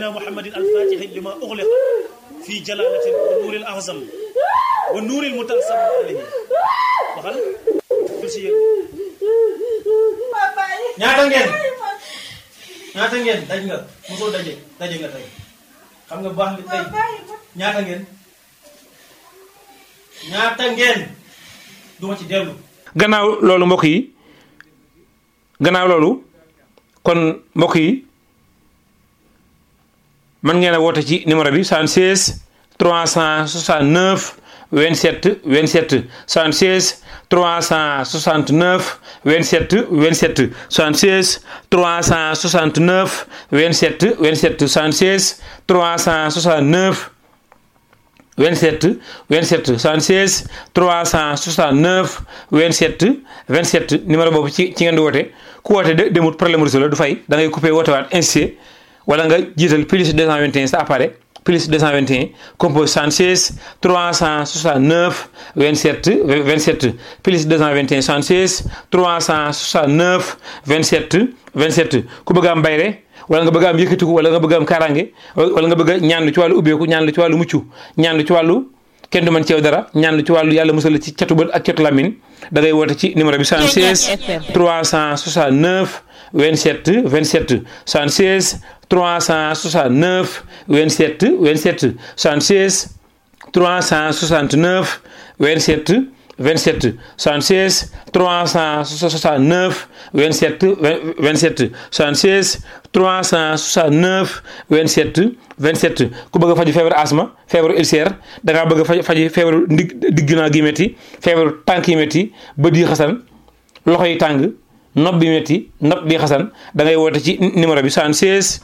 سيدنا محمد الفاتح لما أغلق في جلالة والنور الأعظم والنور المتأسم عليه waxal si yéen ñaata ngeen ñaata ngeen daj nga mosoo daje daje nga tey xam nga bu baax li tey ñaata ngeen ñaata ngeen duma ci dellu gannaaw loolu mbokk yi gannaaw loolu kon mbokk yi mën ngeen a woote ci numéro bi 76 369 27 27 76 369 27 27 76 369 27 27 76 369 27 27 76 369 27 27 numéro boobu ci ci ngeen di woote ku woote de demut problème réseau la du fay da ngay coupé woote waat insisté wala nga jiital plus 221 sa appareil plus 221 compose 76 369 27 27 plus 221 76 369 27 27 ku bëgg am bayre wala nga bëgg am yëkkatiku wala nga bëgg am kaaraange wala nga bëgg a ñaan lu ci wàllu ubbeeku ñaan lu ci wàllu mucc ñaan lu ci wàllu kenn du mën ci yow dara ñaan lu ci wàllu yàlla musal ci catu bët ak catu lamin da ngay woote ci numéro bi 76 369 27 27 76 369 27 27 76 369 27 27 76 369 27 27 76 369 27 27 ku bëgg a faju feebaru asma feebaru ulcère da ngaa bëgg a faj faji feebaru ndig digg naa gi métti feebaru tànk yi métti bët yi xasan loxo yi tàng nopp bi métti nopp bi xasan da ngay woote ci numéro bi 76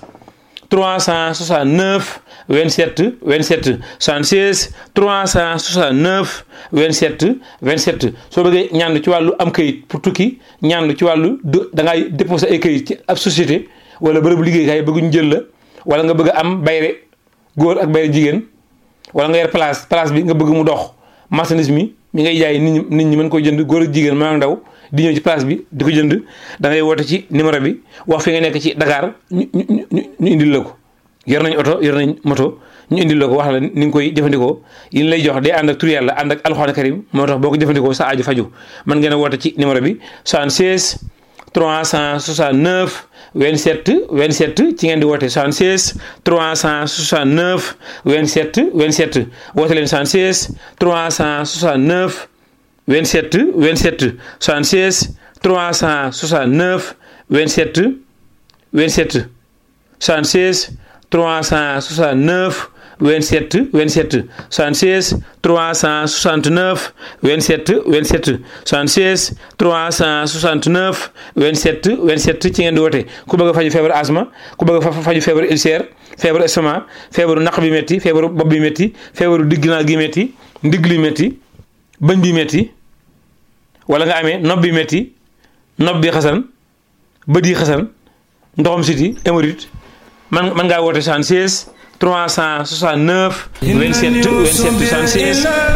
369 27 27 76 369 27 27 soo bëggee ñaan ci wàllu am kayit pour tukki ñaan ci wàllu da ngay déposé ay kayit ci ab société wala bërëbu liggéeykaay bëgguñu jël la wala nga bëgg am bayre góor ak bayre jigéen wala nga yor place place bi nga bëgg mu dox marchandise mi mi ngay jaay nit ñi nit ñi mën ko jënd góor ak jigéen maa ndaw di ñëw ci place bi di ko jënd da ngay woote ci numéro bi wax fi nga nekk ci Dakar ñu ñu ñu indil la ko yor nañ oto yor nañ moto ñu indil la ko wax la ni nga koy jëfandikoo yi ñu lay jox day ànd ak tur yàlla ànd ak alxuraan karim moo tax boo ko jëfandikoo sa aju faju mën ngeen a woote ci numéro bi 76 369 27 27 ci ngeen di woote 76 369 27 27 woote leen 76 369 27 27 76 369 27 27 76 369 27 27 76 369 27 27 76 369 27 27 ci ngeen di woote ku bëgg a faju feebaru asma ku bëgg a faju feebaru ulcère feebaru estomac feebaru naq bi métti feebaru bopp bi métti feebaru digginaa gi métti ndigg li métti bëñ bi métti wala nga amee nopp bi métti nopp bi xasan bët yi xasan ndoxam siti hémorroïde man man ngaa woote 76 369 27 27 76